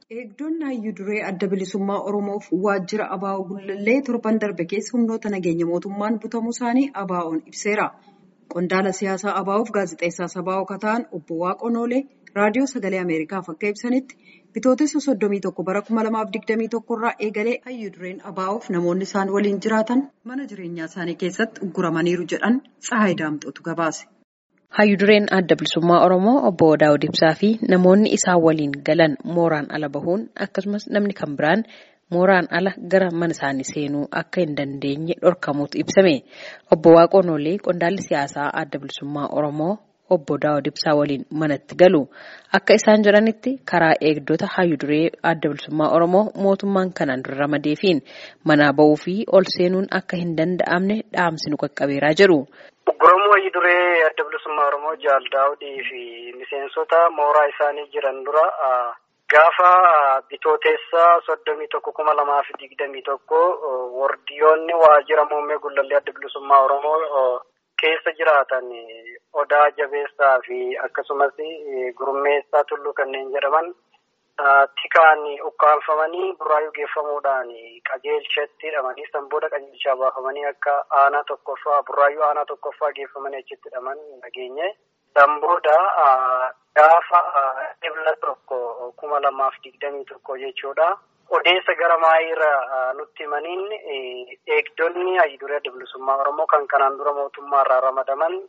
Eegdonni hayyuu duree adda bilisummaa Oromoof waajjira ABO Gullallee torban darbe keessa humnoota nageenya mootummaan butamuu isaanii ABO'n ibseera. Qondaala siyaasaa ABO'f gaazexeessaa sabaa kan ta'an obbo Waaqoo Noolee raadiyoo sagalee Ameerikaaf akka ibsanitti bitootessa soddomii tokko bara kuma lamaaf digdamii tokko irraa eegalee hayyuu dureen ABO'f namoonni isaan waliin jiraatan mana jireenyaa isaanii keessatti ugguramaniiru jedhan Tsahaay Daamxootu gabaase. Hayyuu dureen adda bilisummaa Oromoo obbo Daawud Ibsaa fi namoonni isaan waliin galan mooraan ala bahuun akkasumas namni kan biraan mooraan ala gara mana isaanii seenuu akka hin dandeenye dhorkamuutu ibsame. Obbo Waaqoo Noolee qondaalli siyaasaa adda bilisummaa Oromoo obbo Daawud Ibsaa waliin manatti galu. Akka isaan jedhanitti karaa eegdota hayyuu duree adda bilisummaa Oromoo mootummaan kanaan dura ramadeefiin manaa bahuu fi ol seenuun akka hin danda'amne dhaamsi nu qaqqabeeraa jedhu. Ugguramuu hayyuu duree adda bilisummaa Oromoo Jaal Daawudii fi miseensota mooraa isaanii jiran dura gaafa bitooteessa soddomii tokko kuma lamaa fi digdamii tokko wardiyoonni waajjira muummee gullallee adda bilisummaa Oromoo keessa jiraatan odaa jabeessaa fi akkasumas gurmeessaa tulluu kanneen jedhaman tikaan ukkaanfamanii burraayuu geeffamuudhaan qajeelchatti hidhamanii san booda qajeelchaa baafamanii akka aanaa tokkoffaa burraayuu aanaa tokkoffaa geeffamanii achitti hidhaman nageenye. San booda gaafa ebla tokko kuma lamaaf digdamii tokko jechuudha. Odeessa gara maayiirra nutti himaniin eegdonni hayyuu duree adda bilisummaa Oromoo kan kanaan dura mootummaarraa ramadaman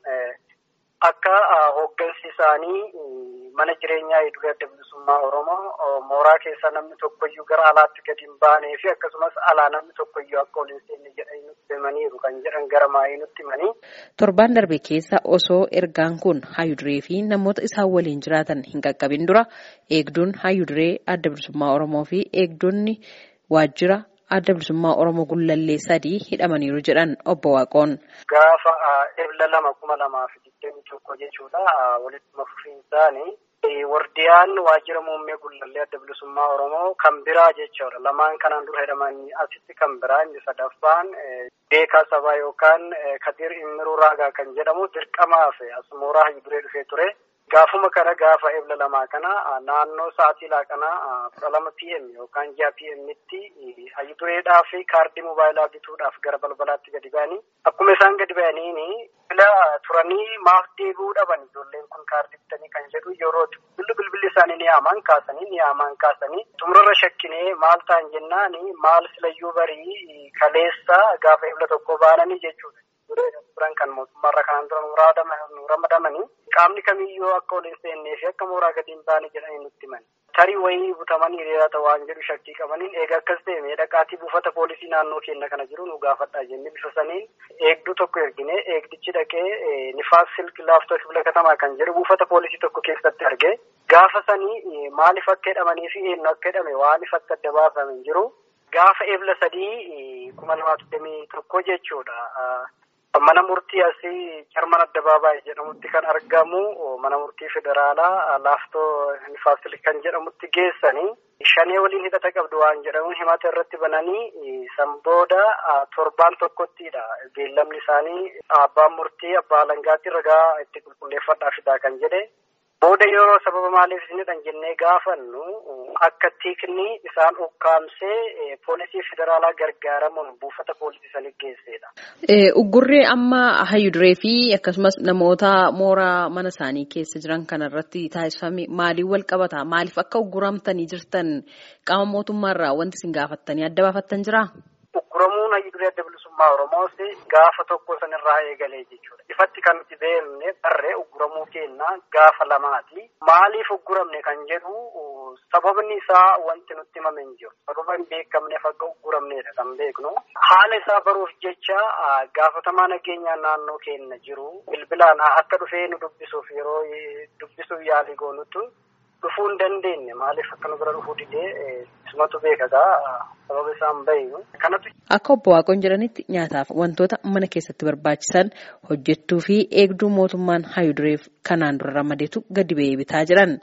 akka hooggansi isaanii mana jireenyaa hayyuu duree adda bilisummaa Oromoo mooraa keessaa namni tokkoyyuu gara alaatti gadi hin baanee fi akkasumas alaa namni tokkoyyuu akka ol hin seenne jedhanii nutti himaniiru kan jedhan gara maayii nutti himanii. Torbaan darbe keessa osoo ergaan kun hayyuu duree fi namoota isaan waliin jiraatan hin qaqqabin dura eegduun hayyuu duree adda bilisummaa Oromoo fi eegdonni waajjira adda bilisummaa Oromoo gullallee sadii hidhamaniiru jedhan obbo Waaqoon. Gaafa ebla lama kuma lamaa fi digdamii tokko jechuudha walitti fufiinsaanii. Wardiyaan waajjira muummee gullallee adda bilisummaa Oromoo kan biraa jechuudha. Lamaan kanaan dura hidhamanii asitti kan biraa inni sadaffaan beekaa sabaa yookaan Kadir Immiruu Raagaa kan jedhamu dirqamaaf as mooraa hayyuu duree dhufee ture. Gaafuma kana gaafa ebla lamaa kana naannoo sa'aatii laaqanaa kudha lama pm yookaan ji'a pm'tti hayyuu dureedhaa fi kaardii mobaayilaa bituudhaaf gara balbalaatti gadi ba'anii akkuma isaan gadi ba'aniini bila turanii maaf deebi'uu dhaban ijoolleen kun kaardii bitanii kan jedhu yeroo bilbilli bilbilli isaanii ni yaamaan kaasanii ni yaamaan kaasanii xumurarra shakkinee maal ta'an jennaani maal silayyuu barii kaleessa gaafa ebla tokko baananii jechuudha. turan kan mootummaarra kanaan dura nu ramadamanii qaamni kamiyyuu akka ol hin seennee fi akka mooraa gadi hin baane jedhanii nutti himan. Tarii wayii butamanii hiriirata waan jedhu shakkii qabaniin eega akkas ta'e mee dhaqaatii buufata poolisii naannoo keenya kana jiru nu gaafadhaa jennee bifa saniin eegduu tokko ergine eegdichi dhaqee nifaas silk laaftoo kibla katamaa kan jedhu buufata poolisii tokko keessatti arge gaafa sanii maaliif akka hidhamanii fi eenyu akka hidhame waan ifatti adda baafame hin jiru. Gaafa ebla sadii kuma lamaa digdamii tokko jechuudha. Mana murtii asii Jarman Addabaabaayii jedhamutti kan argamu mana murtii federaalaa laaftoo Nifaasil kan jedhamutti geessanii shanee waliin hidhata qabdu waan jedhamuun himata irratti bananii san booda torbaan tokkottidha. Beellamni isaanii abbaan murtii abbaa alangaatti ragaa itti qulqulleeffadhaa fidaa kan jedhe. Booda yeroo sababa maaliif isinidhan jennee gaafannu akka tiikni isaan ukkaamsee poolisii federaalaa gargaaramuun buufata poolisii sanii geessedha. Uggurree amma hayyuu duree fi akkasumas namoota mooraa mana isaanii keessa jiran kanarratti taasifame maaliin wal qabata? Maaliif akka ugguramtanii jirtan qaama mootummaarraa wanti isin gaafattanii adda baafattan jiraa? Ugguramuun hayyuu duree adda bilisummaa Oromoos gaafa tokko sanirraa eegalee jechuudha. Ifatti kan nuti beekne barree ugguramuu keenna gaafa lamaati. Maaliif ugguramne kan jedhu sababni isaa wanti nutti himame hin jiru. Sababa hin beekamneef akka ugguramnedha kan beeknu. Haala isaa baruuf jecha gaafatamaa nageenyaa naannoo keenya jiru. Bilbilaan akka dhufee nu dubbisuuf yeroo dubbisuuf yaalii goonutu dhufuu hin dandeenye maaliif akka nu bira dhufuu didee isumatu beekagaa sababa isaan bahiinu. Akka obbo Waaqoon jedhanitti nyaataaf wantoota mana keessatti barbaachisan hojjettuu fi eegduu mootummaan hayyuu dureef kanaan dura ramadeetu gadi ba'ee bitaa jiran.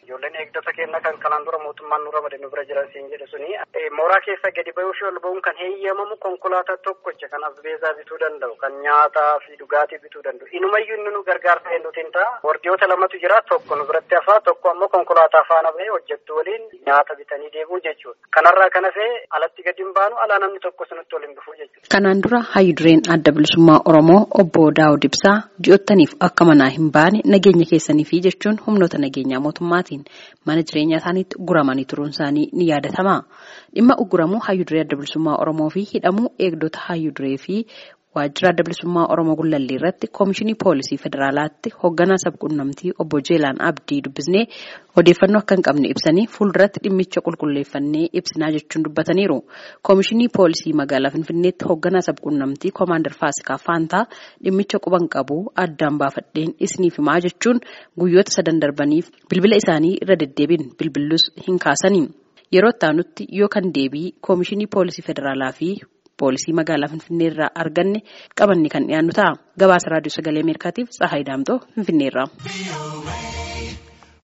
Ijoolleen eegdota keenya kan kanaan dura mootummaan nurra made nu bira jiran siin jedhu suni mooraa keessa gadi bayuu fi ol ba'uun kan heeyyamamu konkolaataa tokkocha kan asbeesaa bituu danda'u kan nyaataa fi dhugaatii bituu danda'u. Inumayyuu inni nu gargaarsa eenyuutiin ta'a. Wardiyoota lamatu jira tokko nu biratti hafaa tokko ammoo konkolaataa faana bahee hojjettu waliin nyaata bitanii deemuu jechuudha. Kanarraa kan hafee alatti gadi hin baanu alaa namni tokko sinutti waliin dhufuu jechuudha. Kanaan dura hayyudureen adda bilisummaa Oromoo obbo Daawud Ibsaa ji'ottaniif akka manaa hin baane nageenya keessanii fi jechuun humnoota nageenyaa mootummaatiin mana jireenyaa isaaniitti guramanii turuun isaanii ni yaadatama. Dhimma uguramuu hayyuduree adda bilisummaa Oromoo fi hidhamuu eegdota hayyuduree fi waajjira adda bilisummaa Oromoo Gullallee irratti Koomishinii Poolisii Federaalaatti hoogganaa sabquunnamtii obbo Jeelaan Abdii dubbisnee odeeffannoo akka hin qabne ibsanii fuulduratti dhimmicha qulqulleeffannee ibsinaa jechuun dubbataniiru. Koomishinii Poolisii magaalaa Finfinneetti hoogganaa sabquunnamtii Koomaandar Faasikaa Faantaa dhimmicha quban qabu addaan baafadheen isiniif himaa jechuun guyyoota sadan darbaniif bilbila isaanii irra deddeebiin bilbillus hin kaasanii. Yeroo itti yoo kan deebii Koomishinii Poolisii Federaalaa fi Poolisii magaalaa Finfinnee irraa arganne qabanne kan dhiyaannu ta'a. Gabaasa Raadiyoo Sagalee Ameerikaatiif Tsahaay Daamtoo Finfinnee irraa.